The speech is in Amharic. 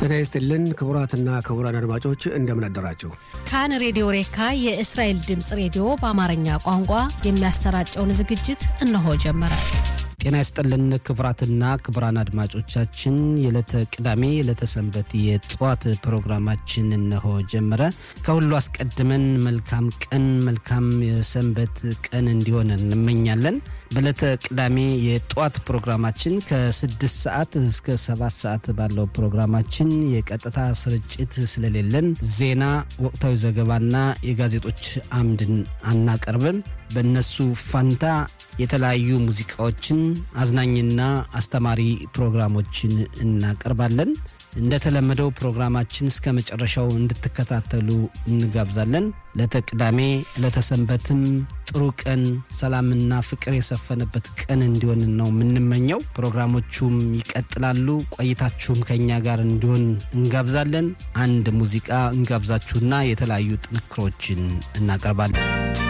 ጤና ይስጥልን ክቡራትና ክቡራን አድማጮች እንደምን አደራችሁ። ካን ሬዲዮ ሬካ የእስራኤል ድምፅ ሬዲዮ በአማርኛ ቋንቋ የሚያሰራጨውን ዝግጅት እነሆ ጀመረ። ጤና ይስጥልን ክቡራትና ክቡራን አድማጮቻችን የዕለተ ቅዳሜ የዕለተ ሰንበት የጠዋት ፕሮግራማችን እነሆ ጀመረ። ከሁሉ አስቀድመን መልካም ቀን መልካም የሰንበት ቀን እንዲሆን እንመኛለን። በዕለተ ቅዳሜ የጠዋት ፕሮግራማችን ከስድስት ሰዓት እስከ ሰባት ሰዓት ባለው ፕሮግራማችን የቀጥታ ስርጭት ስለሌለን ዜና፣ ወቅታዊ ዘገባና የጋዜጦች አምድን አናቀርብም። በእነሱ ፋንታ የተለያዩ ሙዚቃዎችን አዝናኝና አስተማሪ ፕሮግራሞችን እናቀርባለን። እንደተለመደው ፕሮግራማችን እስከ መጨረሻው እንድትከታተሉ እንጋብዛለን። ለተቅዳሜ ለተሰንበትም ጥሩ ቀን፣ ሰላምና ፍቅር የሰፈነበት ቀን እንዲሆን ነው የምንመኘው። ፕሮግራሞቹም ይቀጥላሉ። ቆይታችሁም ከእኛ ጋር እንዲሆን እንጋብዛለን። አንድ ሙዚቃ እንጋብዛችሁና የተለያዩ ጥንክሮችን እናቀርባለን።